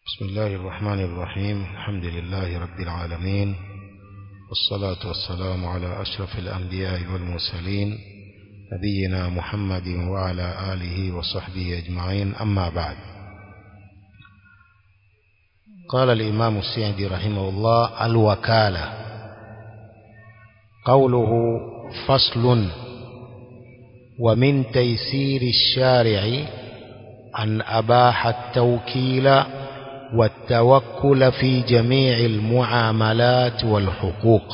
بسم الله الرحمن الرحيم الحمد لله رب العالمين والصلاة والسلام على أشرف الأنبياء والمرسلين نبينا محمد وعلى آله وصحبه أجمعين أما بعد قال الإمام السعدي رحمه الله الوكالة قوله فصل ومن تيسير الشارع أن أباح التوكيل والتوكل في جميع المعاملات والحقوق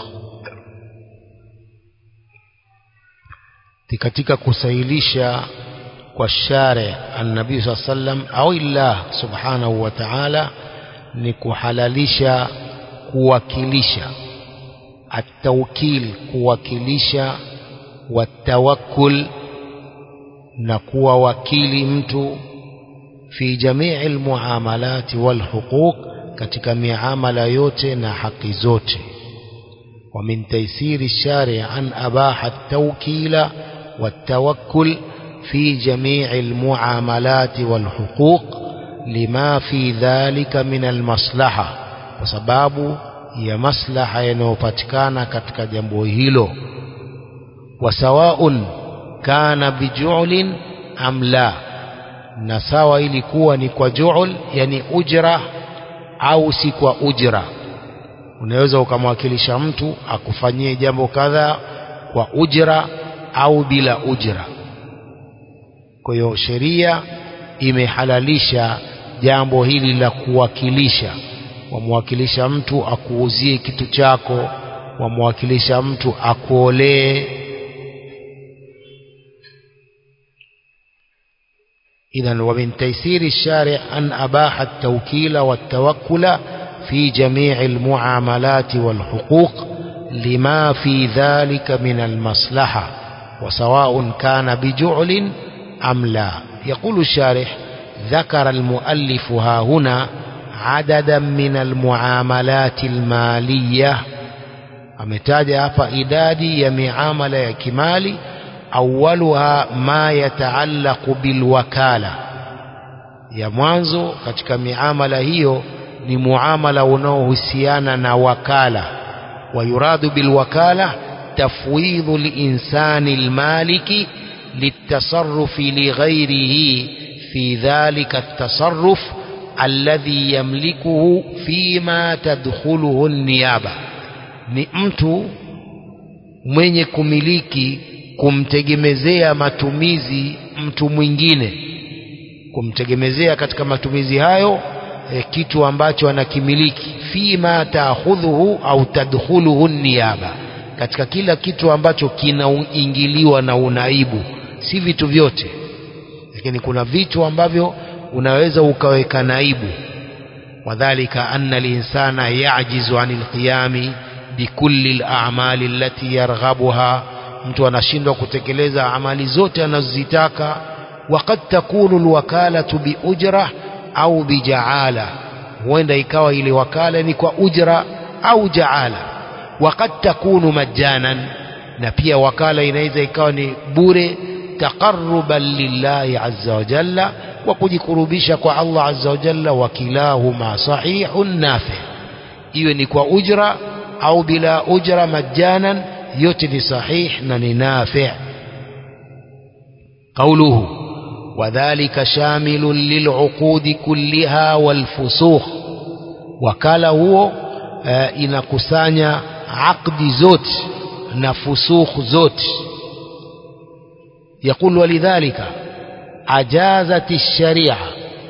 katika kusailisha kwa share annabii saa sallam au illah subhanahu wa ta'ala ni kuhalalisha kuwakilisha atawkil kuwakilisha watawakkul na kuwa wakili mtu fi jamii almuamalati walhuquq katika miamala yote na haki zote wa min taysiri shari an abaha at-tawkila wat-tawakkul fi jamii almuamalati walhuquq lima fi dhalika min almaslaha kwa sababu ya maslaha yanayopatikana katika jambo hilo wasawaun kana bijulin am la na sawa ilikuwa ni kwa juul yani ujra au si kwa ujra unaweza ukamwakilisha mtu akufanyie jambo kadhaa kwa ujra au bila ujra kwa hiyo sheria imehalalisha jambo hili la kuwakilisha wamwakilisha mtu akuuzie kitu chako wamwakilisha mtu akuolee إذا ومن تيسير الشارع أن أباح التوكيل والتوكل في جميع المعاملات والحقوق لما في ذلك من المصلحة وسواء كان بجعل أم لا يقول الشارح ذكر المؤلف ها هنا عددا من المعاملات المالية ametaja hapa idadi ya miamala ya kimali awwaluha ma yataallaqu bilwakala ya mwanzo katika miamala hiyo ni muamala unaohusiana na wakala wayuradu bilwakala tafwidhu linsani almaliki litasarrufi lighairihi fi dhalika التصرف الذي يملكه فيما تدخله النيابة ni mtu mwenye kumiliki kumtegemezea matumizi mtu mwingine kumtegemezea katika matumizi hayo e, kitu ambacho anakimiliki fima taakhudhuhu au tadkhuluhu niyaba katika kila kitu ambacho kinaingiliwa na unaibu si vitu vyote lakini kuna vitu ambavyo unaweza ukaweka naibu wadhalika anna linsana yajizu anil qiyami bikulli al-a'mali allati yarghabuha mtu anashindwa kutekeleza amali zote anazozitaka waqad takunu alwakalatu biujra au bijaala huenda ikawa ile wakala ni kwa ujra au jaala waqad takunu majanan na pia wakala inaweza ikawa ni bure taqarruban lillahi azza wa jalla wa kujikurubisha kwa Allah azza wa jalla wa kilahuma sahihun nafi iwe ni kwa ujra au bila ujra majanan yote ni sahih na ni nafi' قوله وذلك شامل للعقود كلها والفسوخ wakala huo uh, inakusanya aqdi zote na fusukh zote يقول ولذلك أجازت الشريعة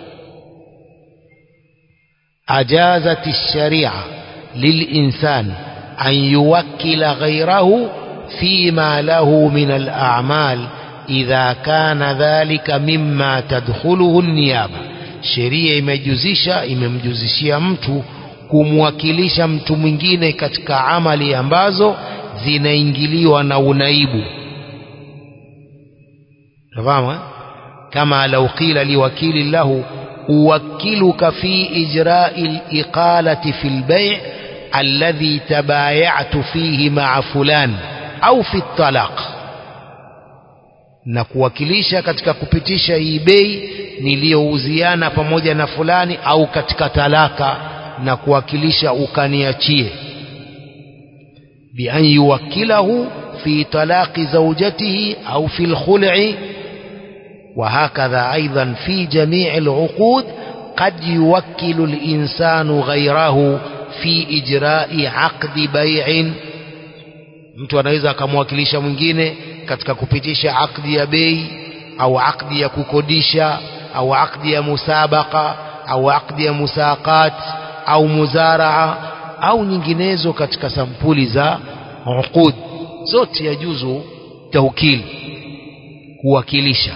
أجازت الشريعة للإنسان أن يوكل غيره فيما له من الأعمال إذا كان ذلك مما تدخله النيابة sheria imejuzisha imemjuzishia mtu kumwakilisha mtu mwingine katika amali ambazo zinaingiliwa na unaibu fahamu kama lau qila liwakili lahu uwakiluka fi ijra'i al-iqalati fi al-bay' الذي تبايعت فيه مع فلان أو في الطلاق na kuwakilisha katika kupitisha hii bei niliyouziana pamoja na fulani au katika talaka na kuwakilisha ukaniachie بأن يوكله في طلاق زوجته أو في الخلع وهكذا أيضا في جميع العقود قد يوكل الإنسان غيره في إجراء عقد بيع mtu anaweza akamwakilisha mwingine katika kupitisha akdi ya bei au akdi ya kukodisha au akdi ya musabaka au akdi ya musaqat au muzaraa au nyinginezo katika sampuli za uqud zote yajuzu taukili kuwakilisha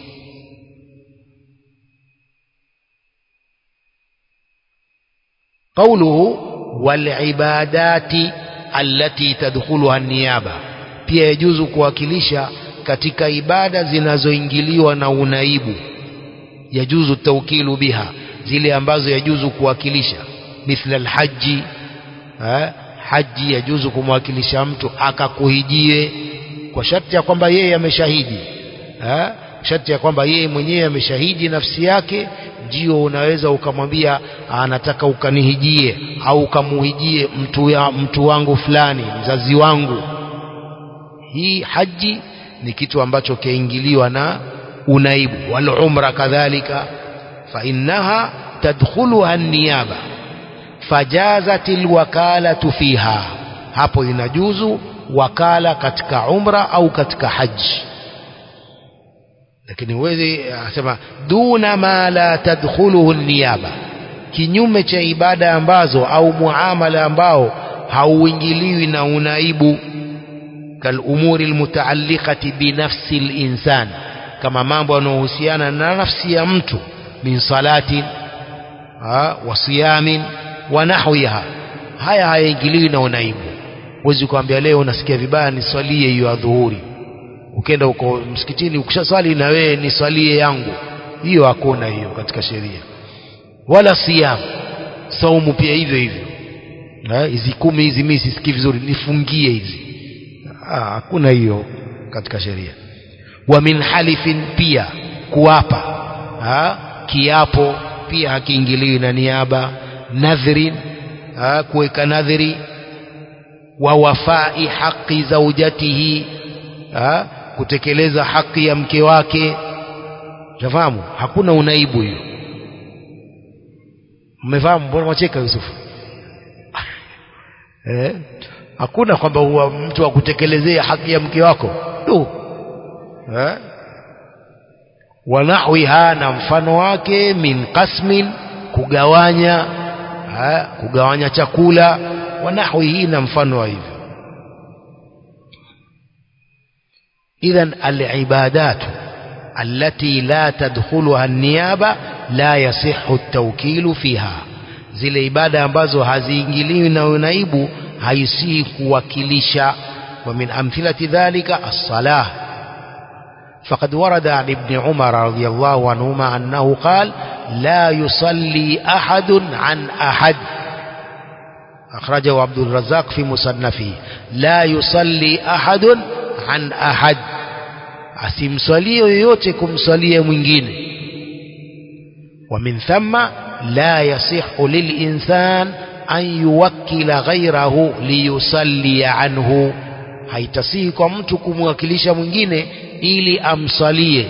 قوله والعبادات التي تدخلها النيابة pia yajuzu kuwakilisha katika ibada zinazoingiliwa na unaibu yajuzu tawkilu biha zile ambazo yajuzu kuwakilisha mithla alhaji eh, haji yajuzu kumwakilisha mtu akakuhijie kwa sharti ya kwamba yeye ameshahidi eh, sharti ya kwamba yeye mwenyewe ameshahidi nafsi yake ndio unaweza ukamwambia anataka ukanihijie au ukamuhijie mtu, ya, mtu wangu fulani mzazi wangu hii haji ni kitu ambacho kiingiliwa na unaibu wal umra kadhalika fa innaha tadkhuluha niyaba fajazat alwakalatu fiha hapo inajuzu wakala katika umra au katika haji lakini huwezi asema duna ma la tadkhuluhu niyaba kinyume cha ibada ambazo au muamala ambao hauingiliwi na unaibu kalumuri almutaalliqati binafsi linsan kama mambo yanayohusiana na nafsi ya mtu min salatin wa siyamin wa nahwiha haya hayaingiliwi na unaibu huwezi kuambia leo unasikia vibaya niswalie hiyo adhuhuri ukenda huko msikitini ukishaswali na wewe niswalie yangu hiyo hakuna hiyo katika sheria wala siyam saumu pia hivyo hivyo hizi kumi hizi mimi sisikii vizuri nifungie hizi hakuna hiyo katika sheria wa min halifin pia kuapa ha? kiapo pia hakiingiliwi na niaba nadhrin kuweka nadhiri wa wafai haqi zaujatihi ha? kutekeleza haki ya mke wake tafahamu hakuna unaibu hiyo mmefahamu mbona mwacheka Yusufu eh? hakuna kwamba huwa mtu akutekelezea haki ya mke wako tu eh? wanahwiha na mfano wake min qasmin kugawanya ha? kugawanya chakula wanahwihi na mfano wa hivyo idhan alibadat التي لا تدخلها النيابة لا يصح التوكيل فيها zile ibada ambazo haziingiliwi na unaibu haisihi kuwakilisha wa min amthilati dhalika as-salah فقد ورد عن ابن عمر رضي الله عنهما أنه قال لا يصلي أحد عن أحد أخرجه عبد الرزاق في مصنفه لا يصلي أحد عن أحد asimswalie yoyote kumswalia mwingine ومن ثم لا يصح للإنسان أن يوكل غيره ليصلي عنه haitasihi kwa mtu kumwakilisha mwingine ili amsalie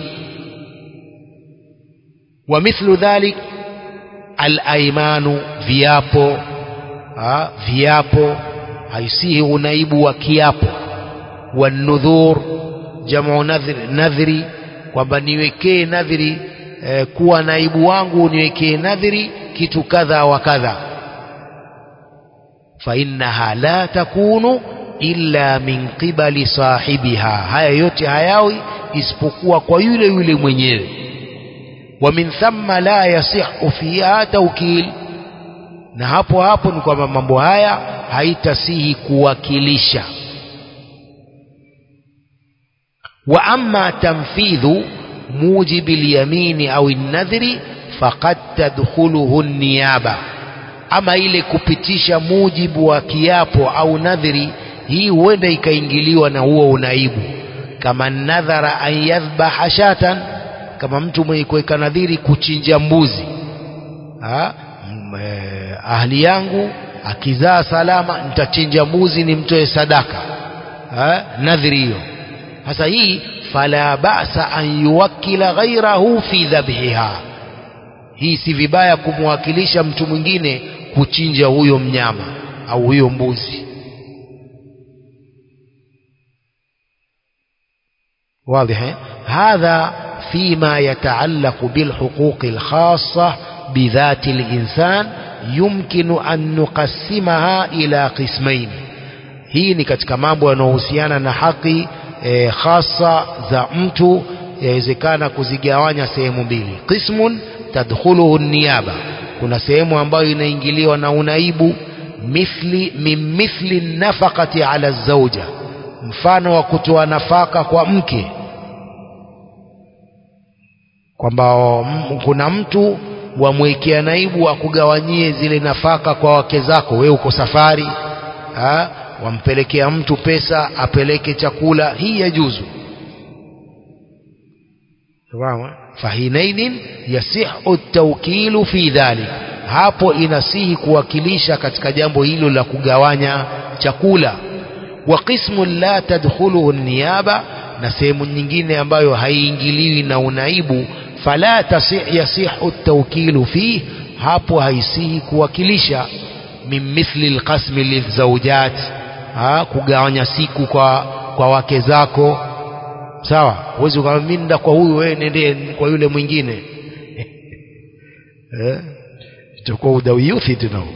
wa mithlu dhalik alaimanu viapo ha, viapo haisihi unaibu wa kiapo wanudhur jamu nadhri, nadhri kwamba niwekee nadhri eh, kuwa naibu wangu niwekee nadhri kitu kadha wa kadha fainnaha la takunu illa min qibali sahibiha haya yote hayawi isipokuwa kwa yule yule mwenyewe wa min thamma la yasihu fiha tawkil na hapo hapo ni kwamba mambo haya haitasihi kuwakilisha wa amma tanfidhu mujibi lyamini au nadhri faqad tadkhuluhu niyaba ama ile kupitisha mujibu wa kiapo au nadhri hii huenda ikaingiliwa na huo unaibu kama nadhara an yadhbaha shatan kama mtu mwenye kuweka nadhiri kuchinja mbuzi ha? M, eh, ahli yangu akizaa salama nitachinja mbuzi nimtoe sadaka ha? nadhiri hiyo sasa hii fala ba'sa an yuwakkila ghairahu fi dhabhiha hii si vibaya kumwakilisha mtu mwingine kuchinja huyo mnyama au huyo mbuzi واضح هذا فيما يتعلق بالحقوق الخاصة بذات الإنسان يمكن أن نقسمها إلى قسمين hii ni katika mambo yanayohusiana na haki e, khasa za mtu yawezekana kuzigawanya sehemu mbili qismun tadkhuluhu niyaba kuna sehemu ambayo inaingiliwa na unaibu mithli min mithli nafaqati ala zauja mfano wa kutoa nafaka kwa mke kwamba kuna mtu wamwekea naibu akugawanyie zile nafaka kwa wake zako wewe uko safari ha? wampelekea mtu pesa apeleke chakula hii yajuzu sawa fahinaidhin yasihu tawkilu fi dhalik hapo inasihi kuwakilisha katika jambo hilo la kugawanya chakula wa qismun la tadkhuluhu niyaba na sehemu nyingine ambayo haiingiliwi na unaibu fala yasihu tawkilu fi hapo haisihi kuwakilisha min mithli alqasmi lizawjat kugawanya siku kwa kwa wake zako sawa huwezi ukamwambia nenda kwa huyu wewe nende kwa yule mwingine eh itakuwa udawiyuthi tunao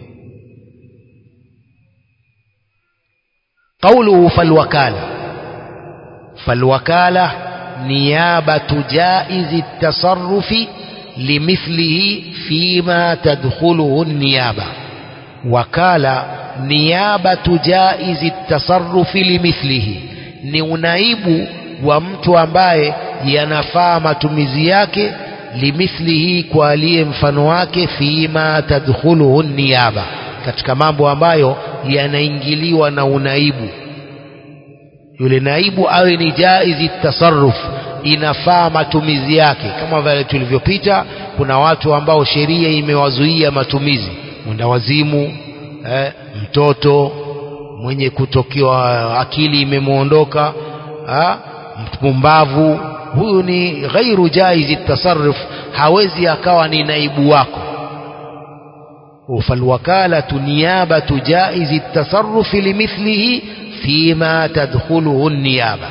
قوله فالوكالة فالوكالة نيابة جائز التصرف لمثله فيما تدخله النيابة وكالة نيابة جائز التصرف لمثله ni unaibu wa mtu ambaye yanafaa matumizi yake limithlihi kwa aliye mfano wake fima tadkhuluhu niyaba katika mambo ambayo yanaingiliwa na unaibu yule naibu awe ni jaizi tasarruf inafaa matumizi yake kama vile tulivyopita kuna watu ambao sheria imewazuia matumizi mwendawazimu eh, mtoto mwenye kutokiwa akili imemwondoka mpumbavu huyu ni ghairu jaizi tasarruf hawezi akawa ni naibu wako فالوكالة نيابة جائز التصرف لمثله فيما تدخله النيابة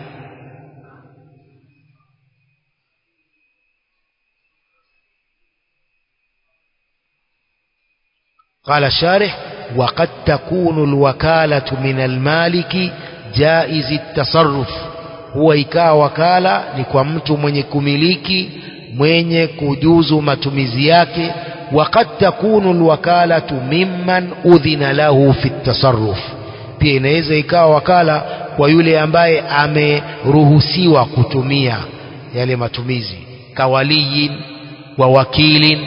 قال الشارح وقد تكون الوكالة من المالك جائز التصرف هو ikaa wakala ni kwa mtu mwenye kumiliki mwenye kujuzu matumizi yake وقد تكون الوكالة ممن أذن له في التصرف pia inaweza ikawa wakala kwa yule ambaye ameruhusiwa kutumia yale matumizi kawaliyin wa wakilin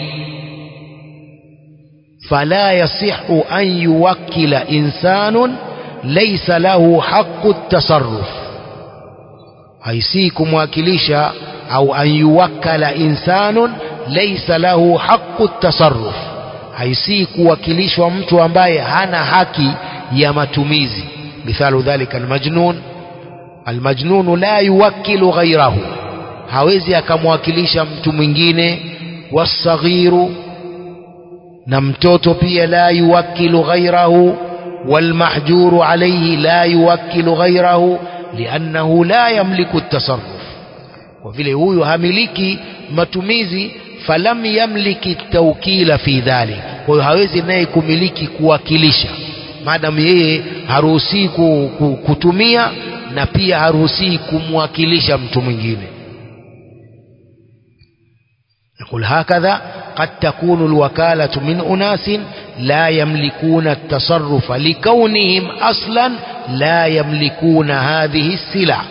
fala yasihu an yuwakkila insanun laysa lahu haqqu tasarruf haisi kumwakilisha au an yuwakkala insanun laysa lahu haqqu tasarruf haisi kuwakilishwa mtu ambaye hana haki ya matumizi mithalu dhalika almajnun almajnun la yuwakkilu ghayrahu hawezi akamwakilisha mtu mwingine wasaghiru na mtoto pia la yuwakkilu ghayrahu والمحجور عليه لا يوكل غيره لأنه لا يملك التصرف وفي هو هملكي matumizi falam yamliki tawkila fi dhalik kwa hiyo hawezi naye kumiliki kuwakilisha maadamu yeye haruhusii kutumia na pia haruhusii kumwakilisha mtu mwingine يقول هكذا قد تكون الوكالة من أناس لا يملكون التصرف لكونهم أصلا لا يملكون هذه السلع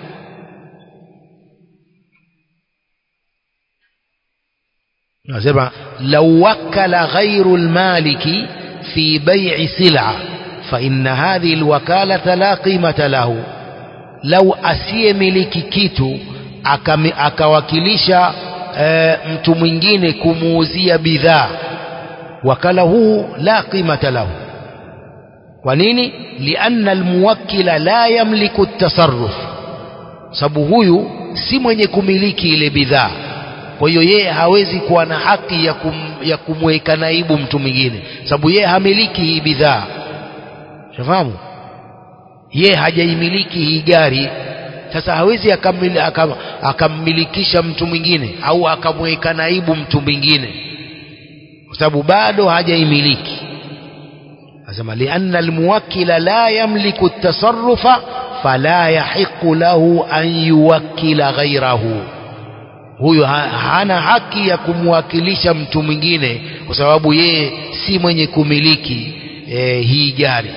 نسمع لو وكل غير المالك في بيع سلعة فإن هذه الوكالة لا قيمة له lau asiyemiliki kitu akami, akawakilisha e, mtu mwingine kumuuzia bidhaa wakala huu la qimata lahu kwa nini lianna almuwakkila la yamliku at-tasarruf sababu huyu si mwenye kumiliki ile bidhaa kwa hiyo yeye hawezi kuwa na haki ya, kum, ya kumweka naibu mtu mwingine sababu yeye hamiliki hii bidhaa shafahamu yeye hajaimiliki hii gari sasa hawezi akamil, akam, akammilikisha mtu mwingine au akamweka naibu mtu mwingine kwa sababu bado hajaimiliki asema lianna almuwakkila la yamliku at-tasarrufa fala yahiqu lahu an yuwakkila ghairahu huyo ha, hana haki ya kumwakilisha mtu mwingine kwa sababu yeye si mwenye kumiliki e, hii gari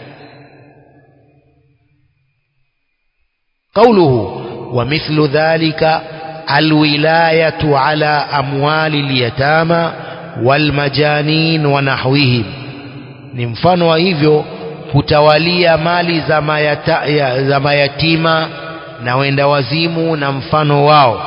قوله ومثل ذلك الولاية على أموال اليتامى والمجانين ونحوهم ni mfano wa hivyo kutawalia mali za, mayata, ya, za mayatima na wenda wazimu na mfano wao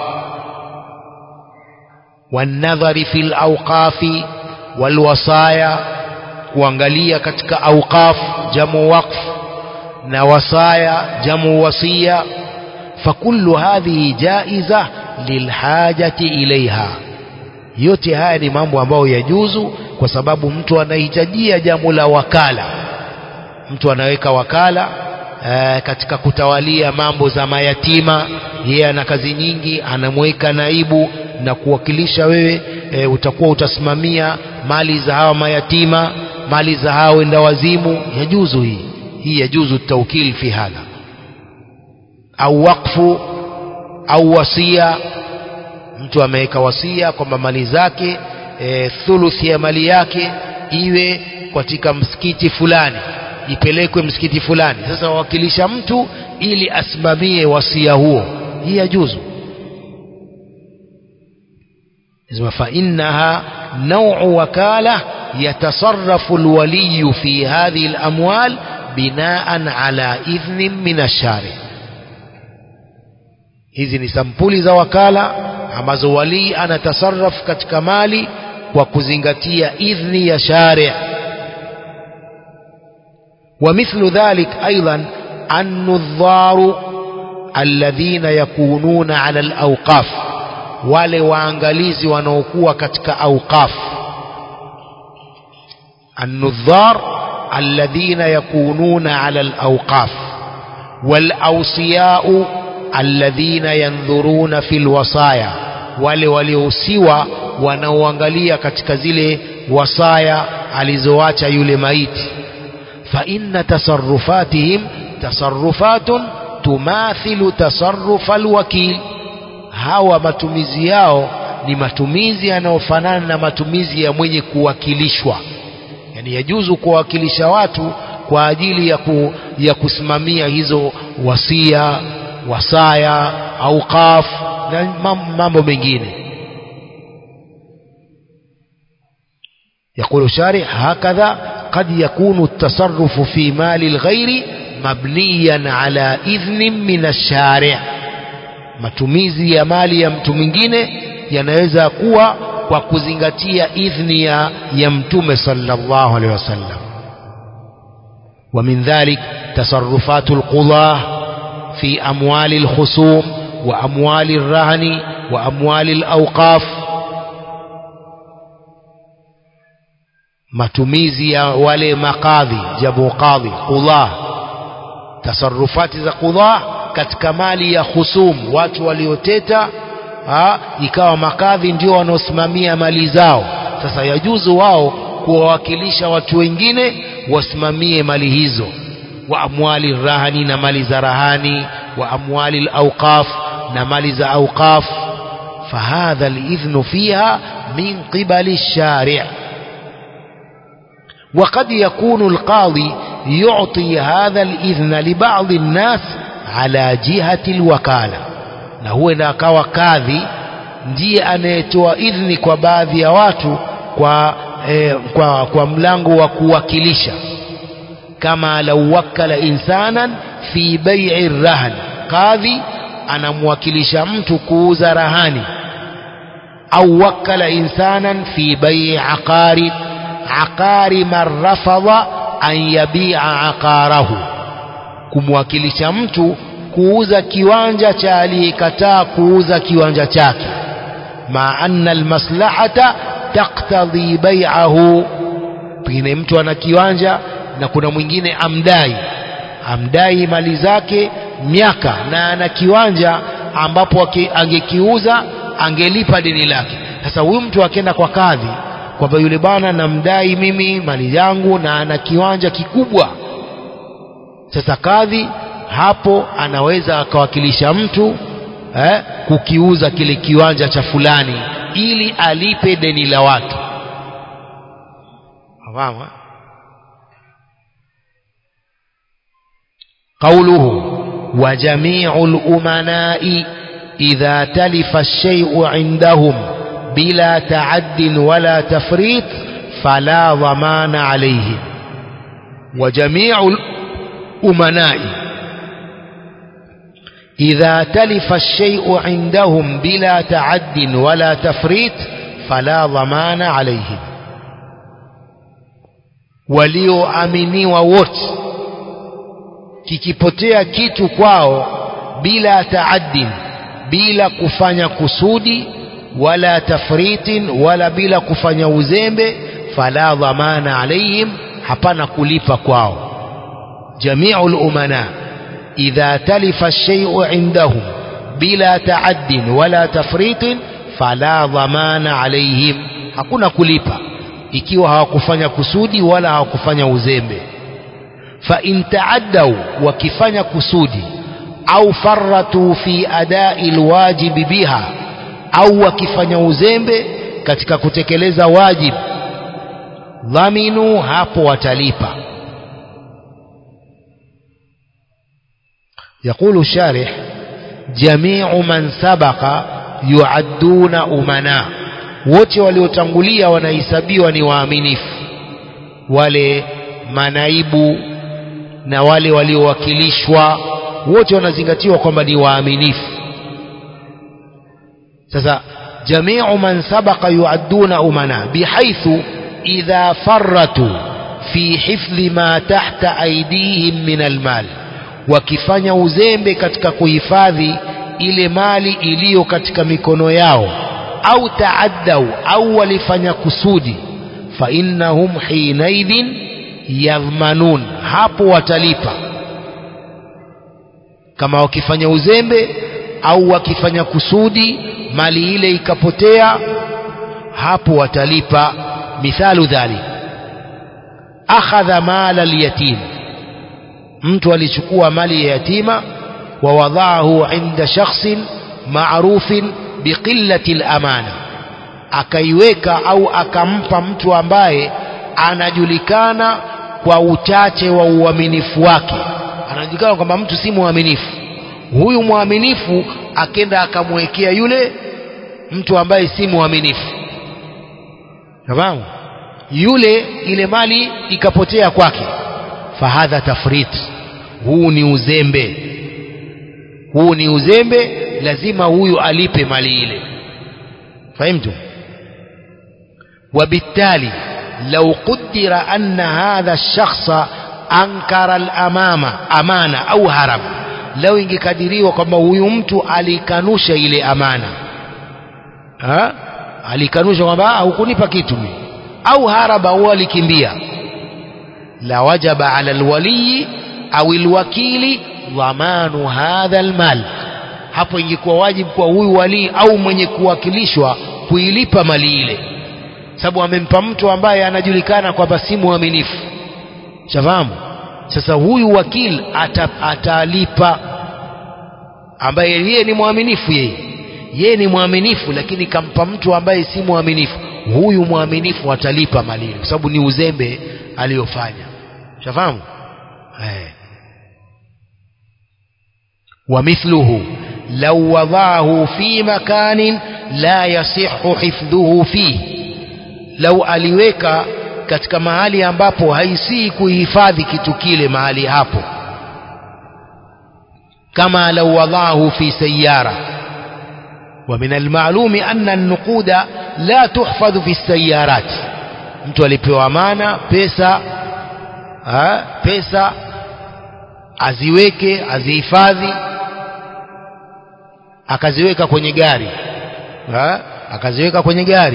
wanadhari fi lawqafi walwasaya kuangalia katika awqaf jamu waqf na wasaya jamu wasia fakullu hadhihi jaiza lilhajati ilaiha yote haya ni mambo ambayo yajuzu kwa sababu mtu anahitajia jambo la wakala mtu anaweka wakala e, katika kutawalia mambo za mayatima yeye ana kazi nyingi anamweka naibu na kuwakilisha wewe e, utakuwa utasimamia mali za hawa mayatima mali za hawa wenda wazimu yajuzu hii hii yajuzu taukil fi hadha au wakfu au wasia mtu ameweka wasia kwamba mali zake e, thuluthi ya mali yake iwe katika msikiti fulani ipelekwe msikiti fulani sasa wawakilisha mtu ili asimamie wasia huo hii yajuzu فإنها نوع وكالة يتصرف الولي في هذه الأموال بناء على إذن من الشارع hizi ni sampuli za wakala ambazo walii anatasarraf katika mali kwa kuzingatia idhni ya shari ومثل ذلك أيضا النظار الذين يكونون على الأوقاف wale waangalizi wanaokuwa katika awqaf النظار الذين يكونون على الأوقاف والأوصياء الذين ينظرون في الوصايا wale waliohusiwa wanaoangalia katika zile wasaya alizoacha yule maiti fa inna tasarrufatihim tasarrufatun tumathilu tasarrufa alwakil hawa matumizi yao ni matumizi yanayofanana na matumizi ya mwenye kuwakilishwa yani yajuzu kuwawakilisha watu kwa ajili ya, ku, ya kusimamia hizo wasia wasaya auqaf na mambo mengine يقول الشارع هكذا قد يكون التصرف في مال الغير مبنيا على إذن من الشارع matumizi ya mali ya mtu mwingine yanaweza kuwa kwa kuzingatia idhni ya, ya mtume sallallahu alaihi wasallam ومن ذلك تصرفات القضاة في أموال الخصوم وأموال الرهن وأموال الأوقاف matumizi ya wale makadhi jabu qadhi qudhaa tasarufati za qudhaa katika mali ya khusum watu walioteta ha, ikawa makadhi ndio wanaosimamia mali zao sasa yajuzu wao kuwawakilisha watu wengine wasimamie mali hizo wa amwali rahani na mali za rahani wa amwali alawqaf na mali za awqaf fahadha alidhnu fiha min qibali الشارع وقد يكون القاضي يعطي هذا الإذن لبعض الناس على جهة الوكالة na huwe na akawa kadhi ndiye anayetoa idhni kwa baadhi ya watu kwa, eh, kwa, kwa mlango wa kuwakilisha kama lau wakala insanan fi bai'i rahan kadhi anamwakilisha mtu kuuza rahani au wakala insanan fi bai'i aqari aqari man rafadha an yabi'a aqarahu kumwakilisha mtu kuuza kiwanja cha aliyekataa kuuza kiwanja chake ma anna almaslahata taktadhi bai'ahu pengine mtu ana kiwanja na kuna mwingine amdai amdai mali zake miaka na ana kiwanja ambapo angekiuza angelipa deni lake sasa huyu mtu akienda kwa kadhi kwamba yule bwana namdai mimi mali yangu na ana kiwanja kikubwa sasa kadhi hapo anaweza akawakilisha mtu eh, kukiuza kile kiwanja cha fulani ili alipe deni la watu fahamu قوله وجميع الأمناء إذا تلف الشيء عندهم بلا تعد ولا تفريط فلا ضمان عليهم وجميع الأمناء إذا تلف الشيء عندهم بلا تعد ولا تفريط فلا ضمان عليهم walioaminiwa wote kikipotea kitu kwao bila taaddin bila kufanya kusudi wala tafritin wala bila kufanya uzembe fala dhamana alaihim hapana kulipa kwao jamiu lumana idha talifa lsheiu indahum bila taaddin wala tafritin fala dhamana alaihim hakuna kulipa ikiwa hawakufanya kusudi wala hawakufanya uzembe fa in taaddau wakifanya kusudi au farratu fi adai lwajibi biha au wakifanya uzembe katika kutekeleza wajib dhaminu hapo watalipa يقول الشارح جميع من سبق يعدون أمناء wote waliotangulia wanahesabiwa ni waaminifu wale manaibu na wale waliowakilishwa wote wanazingatiwa kwamba ni waaminifu sasa jamiu man sabaqa yuadduna umana bihaithu idha farratu fi hifdhi ma tahta aidihim min almal wakifanya uzembe katika kuhifadhi ile mali iliyo katika mikono yao au taaddau au walifanya kusudi fa innahum hinaidhin yadhmanun hapo watalipa kama wakifanya uzembe au wakifanya kusudi mali ile ikapotea hapo watalipa mithalu dhalik akhadha mala alyatim mtu alichukua mali ya yatima wa wadaahu inda shakhsin ma'rufin biqillati al-amana akaiweka au akampa mtu ambaye anajulikana kwa uchache wa uaminifu wake anajulikana kwamba mtu si mwaminifu huyu mwaminifu akenda akamwekea yule mtu ambaye si mwaminifu tamam yule ile mali ikapotea kwake fahadha tafrit huu ni uzembe huu ni uzembe lazima huyu alipe mali ile fahimtu وبالتالي لو قدر أن هذا الشخص أنكر الأمامة أمانة أو هرب لو ingekadiriwa kwamba huyu mtu alikanusha ile amana ha? alikanusha kwamba hukunipa kitu mimi au haraba au alikimbia la wajaba ala alwaliyi au alwakili dhamanu hadha almal hapo ingekuwa wajibu kwa huyu walii au mwenye kuwakilishwa kuilipa mali ile sababu amempa mtu ambaye anajulikana kwamba si mwaminifu shafahamu sasa huyu wakil ata, atalipa ambaye yeye ni mwaminifu yeye yeye ni mwaminifu lakini kampa mtu ambaye si mwaminifu huyu mwaminifu atalipa mali ile kwa sababu ni uzembe aliyofanya shafahamu eh ومثله لو وضعه في مكان لا يصح حفظه فيه لو aliweka katika mahali ambapo haisii kuhifadhi kitu kile mahali hapo كما لو وضعه في سيارة ومن المعلوم أن النقود لا تحفظ في السيارات mtu alipewa amana pesa ha, pesa aziweke azihifadhi akaziweka kwenye gari ha, akaziweka kwenye gari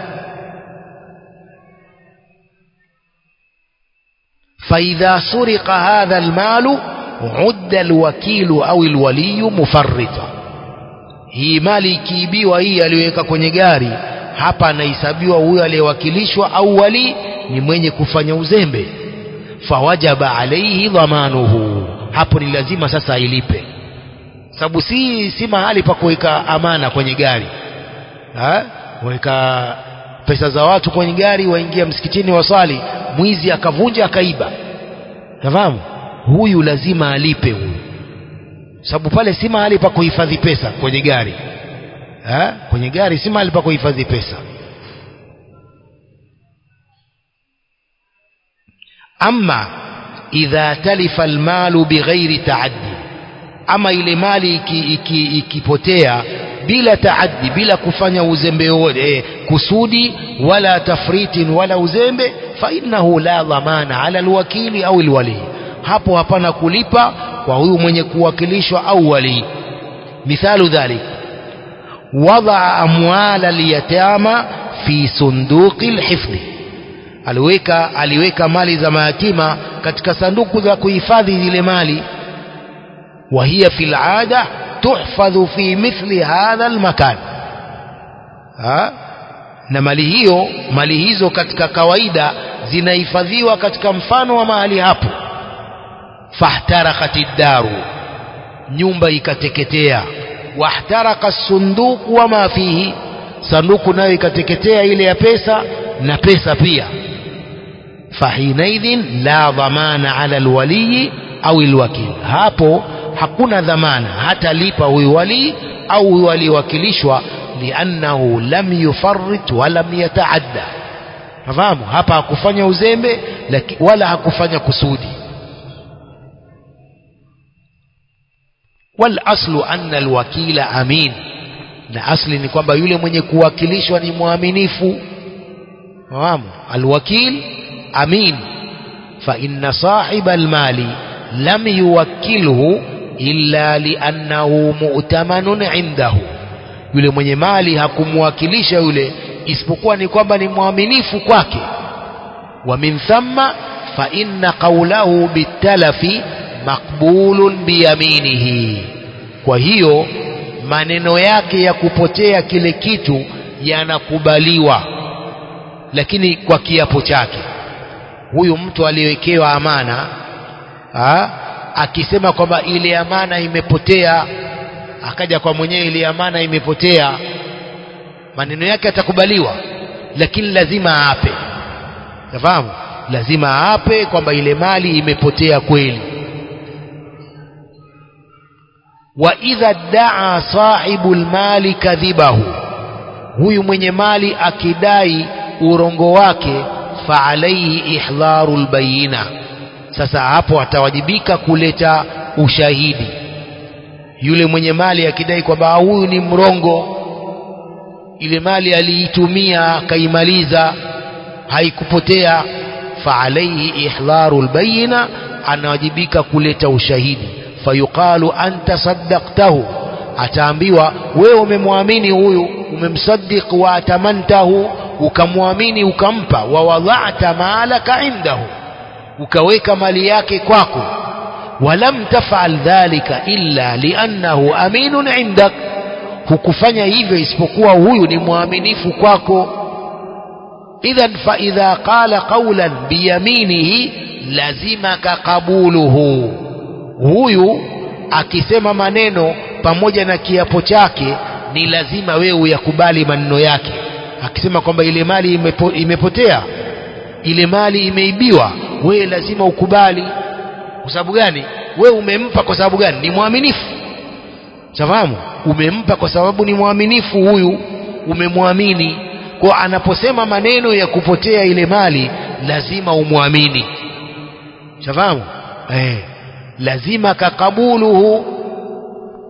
فإذا سرق هذا المال عد الوكيل أو الولي مفرطا hii mali ikiibiwa hii aliyoweka kwenye gari hapa anahesabiwa huyo aliyewakilishwa au wali ni mwenye kufanya uzembe fawajaba alaihi dhamanuhu hapo ni lazima sasa ailipe sababu si si mahali pa kuweka amana kwenye gari ha? weka pesa za watu kwenye gari waingia msikitini waswali mwizi akavunja akaiba nafahamu huyu lazima alipe huyu sababu pale si mahali pa kuhifadhi pesa kwenye gari ha? kwenye gari si mahali pa kuhifadhi pesa ama idha talifa almalu bighairi taaddi ama ile mali ikipotea iki, iki bila taaddi bila kufanya uzembe wote eh, kusudi wala tafritin wala uzembe fa innahu la dhamana ala alwakili au alwali hapo hapana kulipa kwa huyu mwenye kuwakilishwa au wali mithalu dhalik wadaa amwala liyatama fi sunduqi lhifdhi aliweka aliweka mali za mayatima katika sanduku za kuhifadhi zile mali وهي في العادة تحفظ في مثل هذا المكان ha? na mali hiyo mali hizo katika kawaida zinahifadhiwa katika mfano wa mahali hapo fahtarakat daru nyumba ikateketea wahtaraka sunduku wama fihi sanduku nayo ikateketea ile ya pesa na pesa pia fahinaidhin la dhamana ala alwaliyi au alwakil hapo hakuna dhamana hatalipa huyu wali au huyu aliyewakilishwa liannahu lam yufarrit walam yataadda fahamu hapa hakufanya uzembe laki, wala hakufanya kusudi walaslu anna alwakila amin na asli ni kwamba yule mwenye kuwakilishwa ni mwaminifu fahamu alwakil amin fa inna sahiba almali lam yuwakkilhu illa liannahu mu'tamanun indahu yule mwenye mali hakumwakilisha yule isipokuwa ni kwamba ni mwaminifu kwake wa min thamma fa inna qawlahu bitalafi maqbulun biyaminihi kwa hiyo maneno yake ya kupotea kile kitu yanakubaliwa lakini kwa kiapo chake huyu mtu aliyewekewa amana ha? akisema kwamba ile amana imepotea akaja kwa mwenyewe ile amana imepotea maneno yake yatakubaliwa lakini lazima aape nafahamu lazima aape kwamba ile mali imepotea kweli wa idha daa sahibu lmali kadhibahu huyu mwenye mali akidai urongo wake fa alaihi ihdharu lbayina sasa hapo atawajibika kuleta ushahidi yule mwenye mali akidai kwamba huyu ni mrongo ile mali aliitumia akaimaliza haikupotea fa alaihi ihdharu lbayina anawajibika kuleta ushahidi fayuqalu anta saddaqtahu ataambiwa wewe umemwamini huyu umemsaddiq wa atamantahu ukamwamini ukampa wa wadha'ta malaka indahu ukaweka mali yake kwako walam tafal dhalika illa liannahu aminun indak hukufanya hivyo isipokuwa huyu ni mwaminifu kwako idhan fa idha qala qawlan biyaminihi lazimaka qabuluhu huyu akisema maneno pamoja na kiapo chake ni lazima wewe uyakubali maneno yake akisema kwamba ile mali imepo, imepotea ile mali imeibiwa wewe lazima ukubali kwa sababu gani wewe umempa kwa sababu gani ni mwaminifu safahamu umempa kwa sababu ni mwaminifu huyu umemwamini kwa anaposema maneno ya kupotea ile mali lazima umwamini safahamu eh lazima kakabuluhu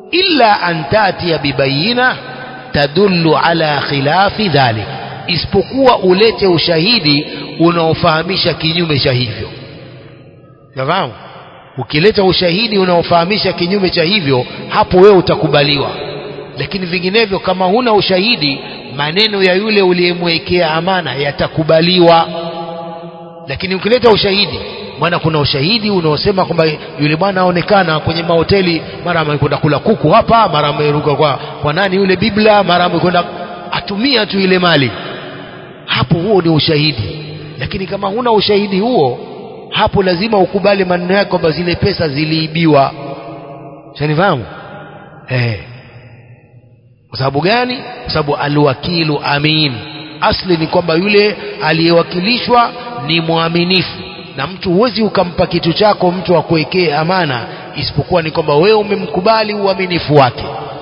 illa an tatia bibayina tadullu ala khilafi dhalik isipokuwa ulete ushahidi unaofahamisha kinyume cha hivyo nafahamu ukileta ushahidi unaofahamisha kinyume cha hivyo hapo wewe utakubaliwa lakini vinginevyo kama huna ushahidi maneno ya yule uliyemwekea amana yatakubaliwa lakini ukileta ushahidi maana kuna ushahidi unaosema kwamba yule bwana aonekana kwenye mahoteli mara amekwenda kula kuku hapa mara ameruka kwa, kwa nani yule bibla mara amekwenda atumia tu ile mali hapo huo ni ushahidi lakini kama huna ushahidi huo hapo lazima ukubali maneno yake kwamba zile pesa ziliibiwa shanifahamu eh kwa sababu gani kwa sababu alwakilu amin asli ni kwamba yule aliyewakilishwa ni mwaminifu na mtu huwezi ukampa kitu chako mtu akuwekee amana isipokuwa ni kwamba wewe umemkubali uaminifu wake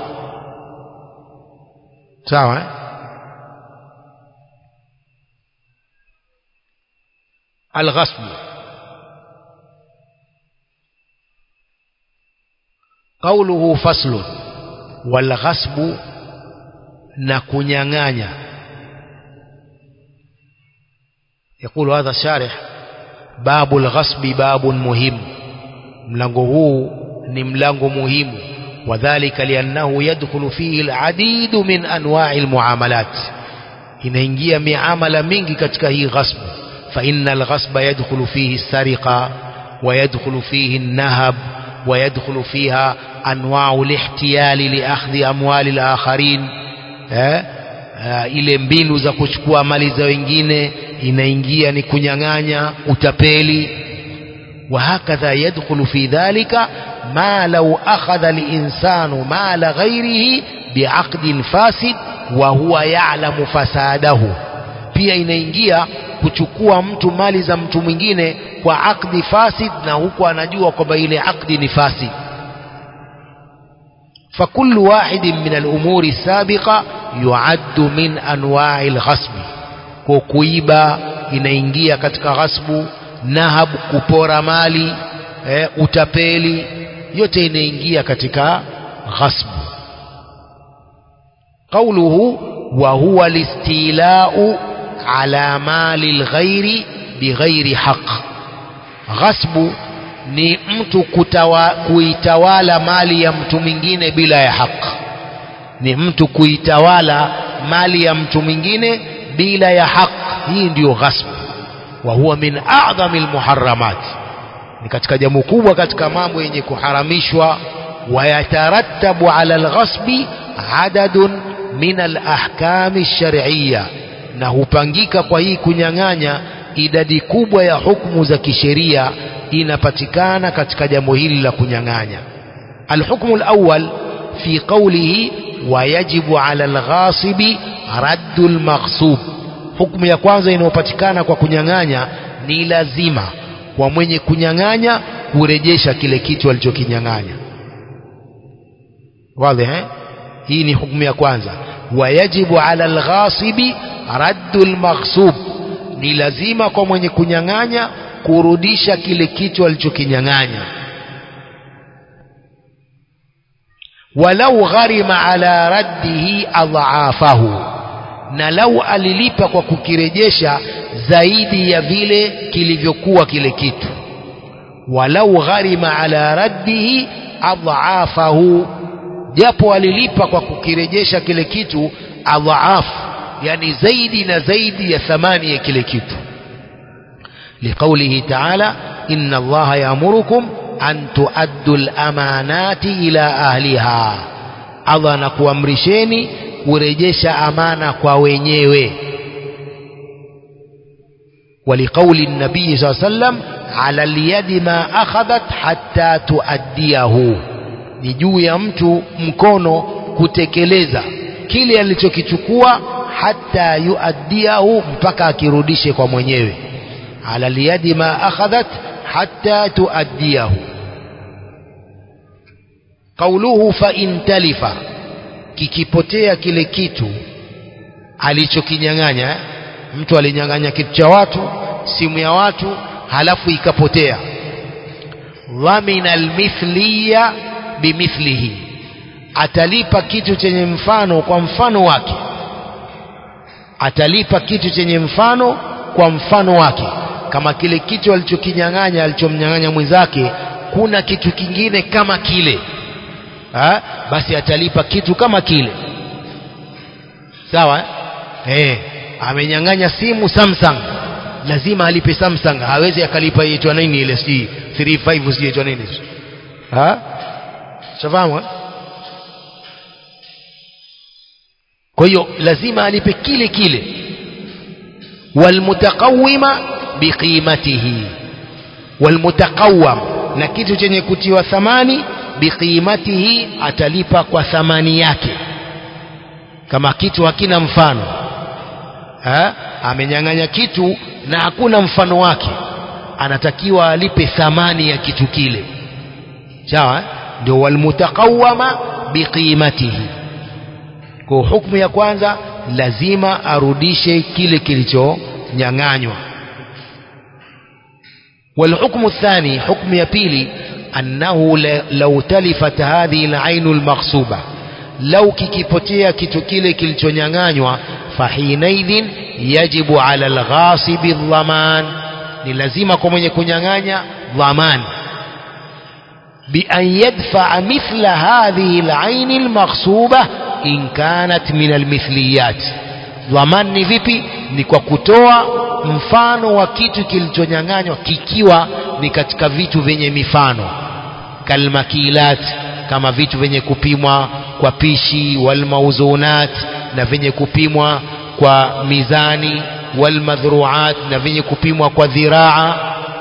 sawa eh? الغصب قوله فصل والغصب نكنيانيا يقول هذا الشارح باب الغصب باب مهم mlango huu ni mlango muhimu wadhalika liannahu yadkhulu fihi aladidu min anwa'i almuamalat inaingia miamala mingi katika hii ghasbu فإن الغصب يدخل فيه السرقة ويدخل فيه النهب ويدخل فيها أنواع الاحتيال لأخذ أموال الآخرين ile mbinu za kuchukua mali za wengine inaingia ni kunyang'anya utapeli وهكذا يدخل في ذلك ما لو أخذ الإنسان مال غيره بعقد فاسد وهو يعلم فساده pia inaingia kuchukua mtu mali za mtu mwingine kwa akdi fasid na huku anajua kwamba ile akdi ni fasid فكل واحد من الأمور السابقة يعد من أنواع الغصب kuiba inaingia katika ghasbu nahab kupora mali eh, utapeli yote inaingia katika ghasbu قوله وهو الاستيلاء على مال الغير بغير حق غصب ni mtu kutawa, kuitawala mali ya mtu mwingine bila ya haki ni mtu kuitawala mali ya mtu mwingine bila ya haki hii ndiyo ghasb wa huwa min a'dhami almuharramat ni katika jambo kubwa katika mambo yenye kuharamishwa wayatarattabu ala alghasbi adadun min alahkami alshar'iyya na hupangika kwa hii kunyang'anya idadi kubwa ya hukumu za kisheria inapatikana katika jambo hili la kunyang'anya alhukmu alawwal fi qawlihi wayajibu ala alghasibi raddu almaghsub hukumu ya kwanza inayopatikana kwa kunyang'anya ni lazima kwa mwenye kunyang'anya kurejesha kile kitu alichokinyang'anya wazi eh hii ni hukumu ya kwanza wayajibu ala alghasibi raddu almaghsub ni lazima kwa mwenye kunyang'anya kurudisha kile kitu alichokinyang'anya walau gharima ala raddihi adhaafahu na lau alilipa kwa kukirejesha zaidi ya vile kilivyokuwa kile kitu walau gharima ala raddihi adhaafahu japo alilipa kwa kukirejesha kile kitu adhaafu yani zaidi na zaidi ya thamani ya kile kitu لقوله تعالى إن الله يأمركم أن تؤدوا الأمانات إلى أهلها Allah anakuamrisheni kurejesha amana kwa wenyewe ولقول النبي صلى الله عليه وسلم على اليد ما أخذت حتى تؤديه ni juu ya mtu mkono kutekeleza kile alichokichukua hata yuaddiahu mpaka akirudishe kwa mwenyewe على اليد ما أخذت حتى تؤديه قوله فإن تلف kikipotea kile kitu alichokinyang'anya mtu alinyang'anya kitu cha watu simu ya watu halafu ikapotea dhamina almithliya bimithlihi atalipa kitu chenye mfano kwa mfano wake atalipa kitu chenye mfano kwa mfano wake kama kile kitu alichokinyang'anya alichomnyang'anya mwenzake kuna kitu kingine kama kile ha? basi atalipa kitu kama kile sawa eh amenyang'anya simu Samsung lazima alipe Samsung hawezi akalipa itwa nini ile si 35 si itwa nini ha shafahamu kwa hiyo lazima alipe kile kile walmutakawima biqimatihi walmutakawam na kitu chenye kutiwa thamani biqimatihi atalipa kwa thamani yake kama kitu hakina mfano ha? amenyang'anya kitu na hakuna mfano wake anatakiwa alipe thamani ya kitu kile sawa ndio walmutakawama biqimatihi kwa hukumu ya kwanza lazima arudishe kile kilichonyang'anywa والحكم الثاني حكم يبيلي أنه لو تلفت هذه العين المغصوبة لو كيكيبوتيا كتوكيلي كيلتونيانغانيوا فحينئذ يجب على الغاصب الضمان للزيمة كمن يكونيانغانيا ضمان بأن يدفع مثل هذه العين المغصوبة in kanat min almithliyat dhamani ni vipi ni kwa kutoa mfano wa kitu kilichonyang'anywa kikiwa ni katika vitu vyenye mifano kalmakilat kama vitu vyenye kupimwa kwa pishi walmauzunat na vyenye kupimwa kwa mizani walmadhruat na vyenye kupimwa kwa dhiraa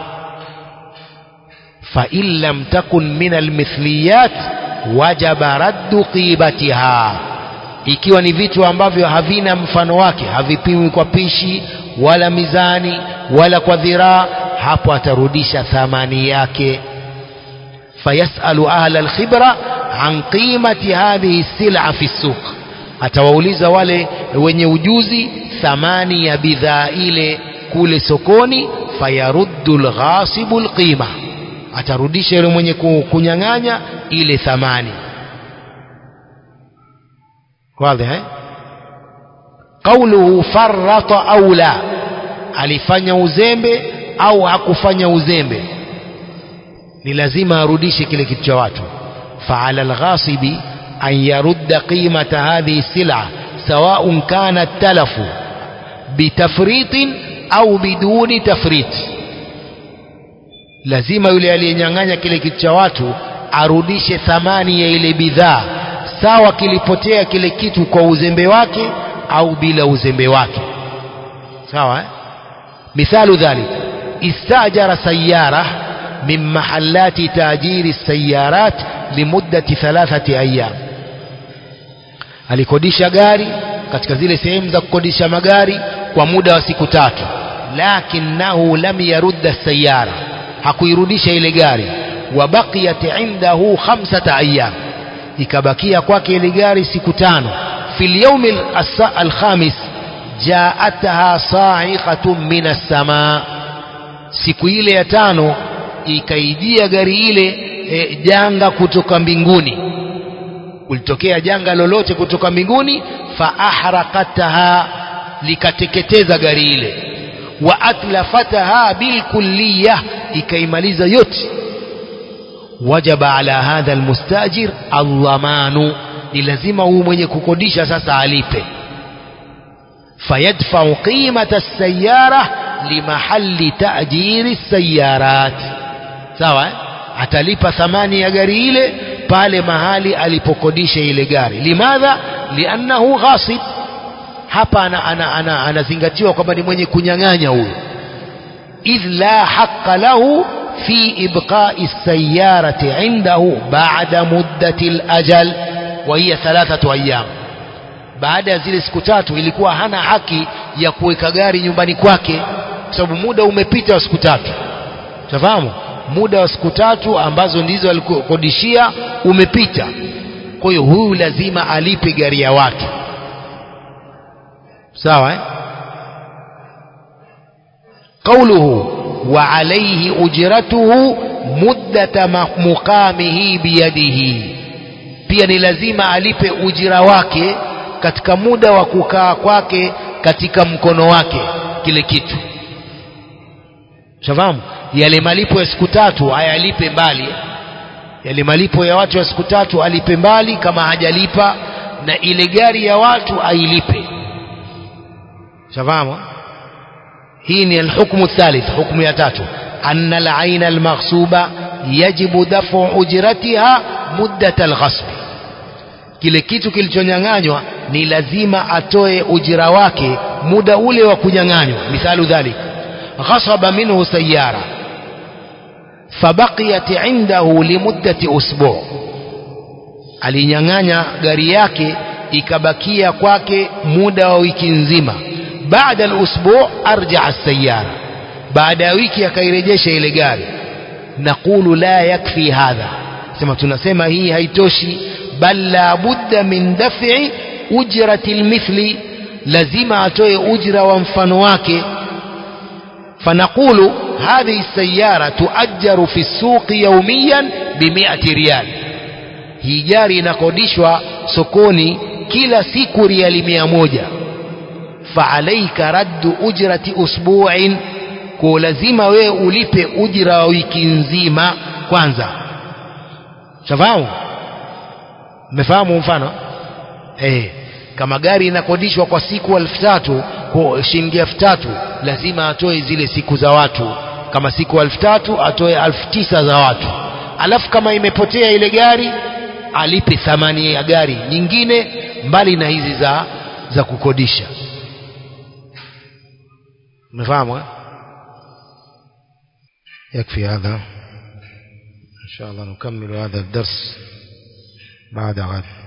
فإن لم تكن من المثليات وجب رد قيمتها ikiwa ni vitu ambavyo havina mfano wake havipimwi kwa pishi wala mizani wala kwa dhiraa hapo atarudisha thamani yake fayasalu ahla alkhibra an qimati hadhihi sila fi suq atawauliza wale wenye ujuzi thamani ya bidhaa ile kule sokoni fayaruddu alghasibu alqima atarudisha yule mwenye kunyang'anya ile thamani واضح eh قوله فرط au la alifanya uzembe au hakufanya uzembe ni lazima arudishe kile kitu cha watu فعلى الغاصب أن يرد قيمة هذه السلعة سواء كان التلف بتفريط أو بدون تفريط lazima yule aliyenyang'anya kile kitu cha watu arudishe thamani ya ile bidhaa sawa kilipotea kile kitu kwa uzembe wake au bila uzembe wake sawa eh? mithalu dhalik istajara sayara min mahallati tajiri sayarat limuddati thalathati ayyam alikodisha gari katika zile sehemu za kukodisha magari kwa muda wa siku tatu lakinahu lam yarudda sayara hakuirudisha ile gari wabaqiyat indahu khamsata ayyam ikabakia kwake ile gari siku tano fil yawm al-khamis jaataha sa'iqatun min as-samaa siku ile ya tano ikaijia gari ile e, janga kutoka mbinguni kulitokea janga lolote kutoka mbinguni fa ahraqataha likateketeza gari ile wa atlafataha bilkulliyah ikaimaliza yote wajaba ala hadha almustajir aldhamanu ni lazima huyu mwenye kukodisha sasa alipe fayadfau qimata sayara limahalli tajiri sayarat sawa eh? atalipa thamani ya gari ile pale mahali alipokodisha ile gari limadha liannahu ghasib hapa anazingatiwa ana, ana, ana kwamba ni mwenye kunyang'anya huyo idh la haqa lahu في إبقاء السيارة عنده بعد مدة الأجل وهي ثلاثة أيام baada ya zile siku tatu ilikuwa hana haki ya kuweka gari nyumbani kwake kwa sababu muda umepita wa siku tatu tafahamu muda wa siku tatu ambazo ndizo alikodishia umepita kwa hiyo huyu lazima alipe gari ya watu sawa eh? qauluhu وعليه أجرته مدة مقامه بيده pia ni lazima alipe ujira wake katika muda wa kukaa kwake katika mkono wake kile kitu shafahamu yale malipo ya siku tatu ayalipe mbali yale malipo ya watu ya siku tatu alipe mbali kama hajalipa na ile gari ya watu ailipe shafahamu hii ni alhukmu thalith hukmu ya tatu anna alaina almaghsuba yajibu dafu ujratiha muddat alghasb kile kitu kilichonyang'anywa ni lazima atoe ujira wake muda ule wa kunyang'anywa mithalu dhalik ghasaba minhu sayara fabaqiyat indahu limuddati usbu alinyang'anya gari yake ikabakia kwake muda wa wiki nzima baada alusbu arjaa sayara baada ya wiki akairejesha ile gari naqulu la yakfi hadha sema tunasema hii haitoshi bal la budda min daf'i ujrati almithli lazima atoe ujra wa mfano wake فنقول هذه السيارة تؤجر في السوق يوميا بمئة ريال hii gari inakodishwa sokoni kila siku riali mia moja faalaika raddu ujrati usbuin kwa lazima wewe ulipe ujira wa wiki nzima kwanza shafahamu mmefahamu mfano eh kama gari inakodishwa kwa siku elfu tatu kwa shilingi elfu tatu lazima atoe zile siku za watu kama siku elfu tatu atoe elfu tisa za watu alafu kama imepotea ile gari alipe thamani ya gari nyingine mbali na hizi za za kukodisha umefahamu يكفي هذا إن شاء الله نكمل هذا الدرس بعد غد